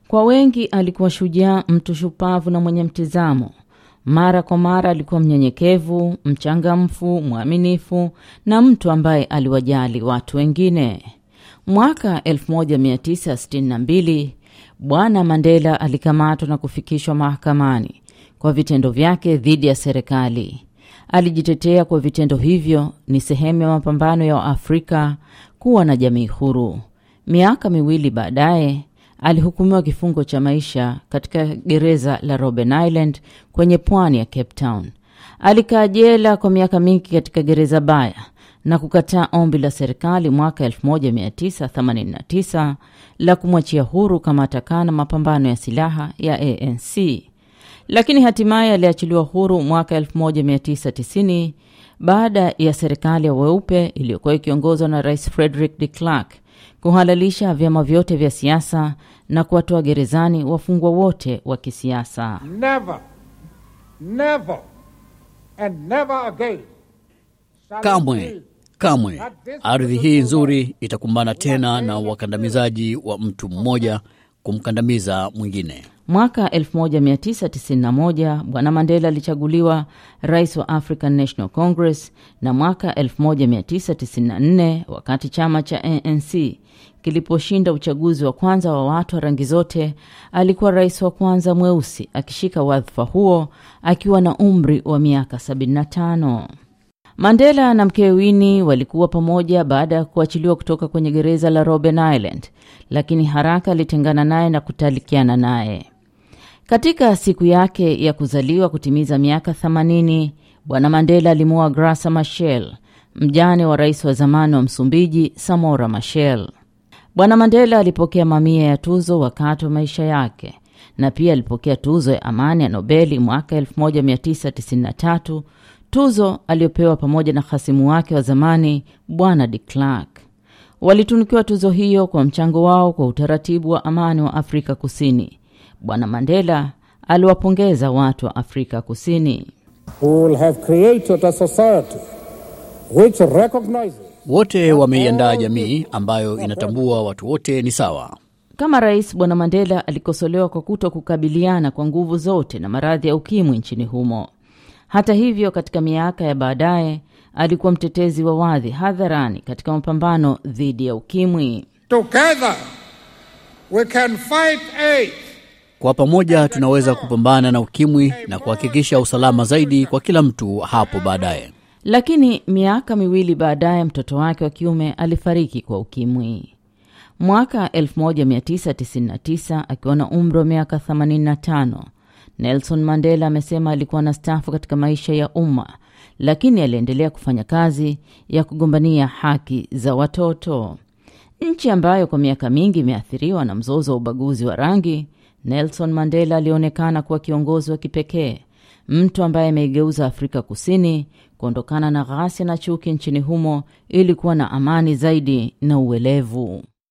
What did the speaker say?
Kwa wengi alikuwa shujaa, mtu shupavu na mwenye mtizamo. Mara kwa mara alikuwa mnyenyekevu, mchangamfu, mwaminifu na mtu ambaye aliwajali watu wengine. Mwaka 1962 Bwana Mandela alikamatwa na kufikishwa mahakamani kwa vitendo vyake dhidi ya serikali. Alijitetea kwa vitendo hivyo ni sehemu ya mapambano ya Waafrika kuwa na jamii huru. Miaka miwili baadaye alihukumiwa kifungo cha maisha katika gereza la Robben Island kwenye pwani ya Cape Town. Alikaa jela kwa miaka mingi katika gereza baya na kukataa ombi la serikali mwaka 1989 la kumwachia huru kama atakaa na mapambano ya silaha ya ANC, lakini hatimaye aliachiliwa huru mwaka 1990 baada ya serikali ya weupe iliyokuwa ikiongozwa na Rais Frederick de Klerk kuhalalisha vyama vyote vya siasa na kuwatoa gerezani wafungwa wote wa kisiasa. Never, never, and never again. shall Kamwe, it be kamwe ardhi hii nzuri itakumbana tena na wakandamizaji wa mtu mmoja kumkandamiza mwingine. Mwaka 1991 Bwana Mandela alichaguliwa rais wa African National Congress, na mwaka 1994 wakati chama cha ANC kiliposhinda uchaguzi wa kwanza wa watu wa rangi zote, alikuwa rais wa kwanza mweusi akishika wadhifa huo akiwa na umri wa miaka 75. Mandela na mkewe Winnie walikuwa pamoja baada ya kuachiliwa kutoka kwenye gereza la Robben Island, lakini haraka alitengana naye na kutalikiana naye. Katika siku yake ya kuzaliwa kutimiza miaka 80, Bwana Mandela alimuoa Graça Machel, mjane wa rais wa zamani wa Msumbiji Samora Machel. Bwana Mandela alipokea mamia ya tuzo wakati wa maisha yake na pia alipokea tuzo ya amani ya Nobeli mwaka 1993, tuzo aliyopewa pamoja na hasimu wake wa zamani Bwana de Klerk. Walitunukiwa tuzo hiyo kwa mchango wao kwa utaratibu wa amani wa Afrika Kusini. Bwana Mandela aliwapongeza watu wa Afrika Kusini. who will have created a society which recognizes Wote wameiandaa jamii ambayo inatambua watu wote ni sawa. Kama rais, Bwana Mandela alikosolewa kwa kuto kukabiliana kwa nguvu zote na maradhi ya ukimwi nchini humo. Hata hivyo, katika miaka ya baadaye alikuwa mtetezi wa wadhi hadharani katika mapambano dhidi ya ukimwi. together we can fight AIDS Kwa pamoja tunaweza kupambana na ukimwi na kuhakikisha usalama zaidi kwa kila mtu hapo baadaye. Lakini miaka miwili baadaye mtoto wake wa kiume alifariki kwa ukimwi. Mwaka 1999 akiwa na umri wa miaka 85, Nelson Mandela amesema alikuwa na stafu katika maisha ya umma, lakini aliendelea kufanya kazi ya kugombania haki za watoto. Nchi ambayo kwa miaka mingi imeathiriwa na mzozo wa ubaguzi wa rangi, Nelson Mandela alionekana kuwa kiongozi wa kipekee, mtu ambaye ameigeuza Afrika Kusini kuondokana na ghasia na chuki nchini humo ili kuwa na amani zaidi na uelevu.